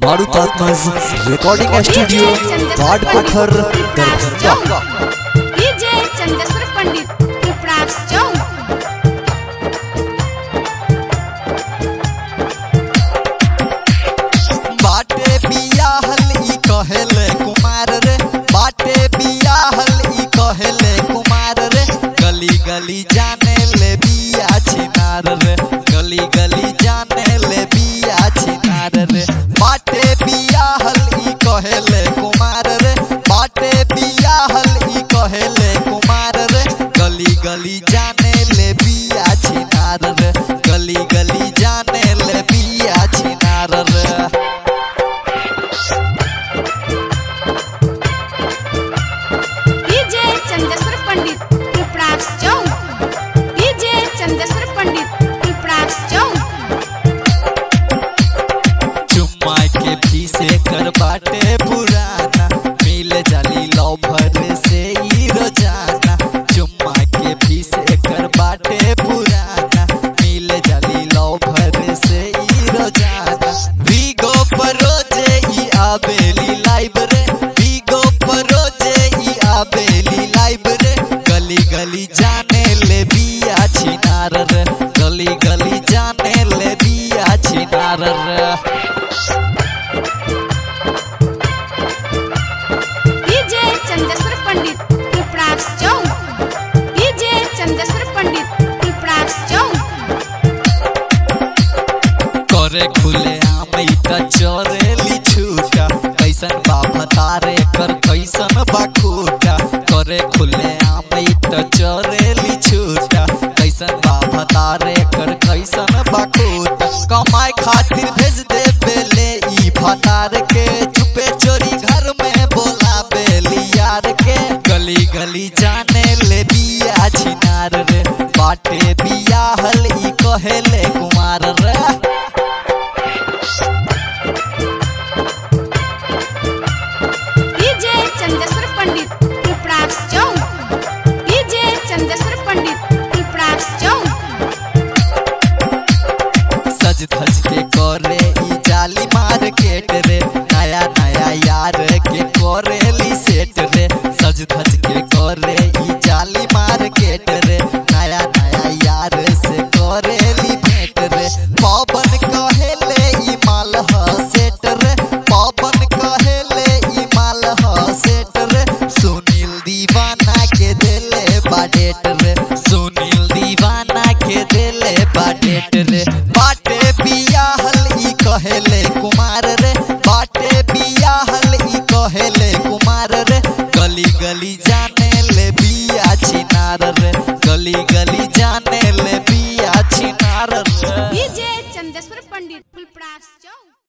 मारुतात्मज recording studio ward Pokhar Darbhanga DJ Chandeshwar Pandit Pipras Chowk बाटे बियाहल ई कहेले कुमार रे बाटे बियाहल ई कहेले कुमार रे गली गली जाने ले बिया छिनार रे गली गली जाने ले बिया छिनार रे बाटे बियाहल ई कहेले कुमार रे बाटे बियाहल ई कहेले कुमार रे गली गली जाने ले बिया छिनार रे गली गली जाने ले बिया छिनार रे डीजे चंदेश्वर पंडित पिपरास चौक डीजे चंदेश्वर पंडित पिपरास चौक चुम्मा के पीछे कर बाटे पुराना मिल जाली लवर से ई रोजाना चुम्मा के पीछे कर बाटे पुराना मिल जाली लवर से ई रोजाना वीगो पर रोजे ई आबेली लाइव रे वीगो पर रोजे ई आबेली लाइव रे गली गली जाने ले बिया छिनार रे गली गली जाने ले बिया छिनार रे डीजे चंदेश्वर पंडित पिपरास चौक डीजे चंदेश्वर पंडित पिपरास चौक करे खुले आम ई त चोरेली छूटा कैसन बाबा तारे कर कैसन बाखूटा करे खुले आम ई त चोरेली छूटा कैसन बाबा तारे कर कैसन बाखूटा कमाए खातिर भेज दे बेले ई फटार के चुपे चोरी घर में बोला बेली यार के गली गली जाने ले बिया छिनार रे बाटे बिया हल ई कहेले कुमार रे डीजे चंदेश्वर पंडित पिपरास चौक डीजे चंदेश्वर पंडित पिपरास चौक सज धज के करे ई जाली मार्केट रे नया नया यार के करेली सेट रे सज धज के करे ई जाली मार्केट रे नया नया यार से करेली भेंट रे पवन कहेले ई माल ह सेट रे पवन कहेले ई माल ह सेट रे सुनील दीवाना के देले बाडेट रे सुनील दीवाना के देले बाडेट रे बाटे बियाहल ई कहेले कुमार रे बाटे बियाहल ई कहेले कुमार रे गली गली जाने ले बिया छिनार रे गली गली जाने ले बिया छिनार रे डीजे चंदेश्वर पंडित पिपरास चौक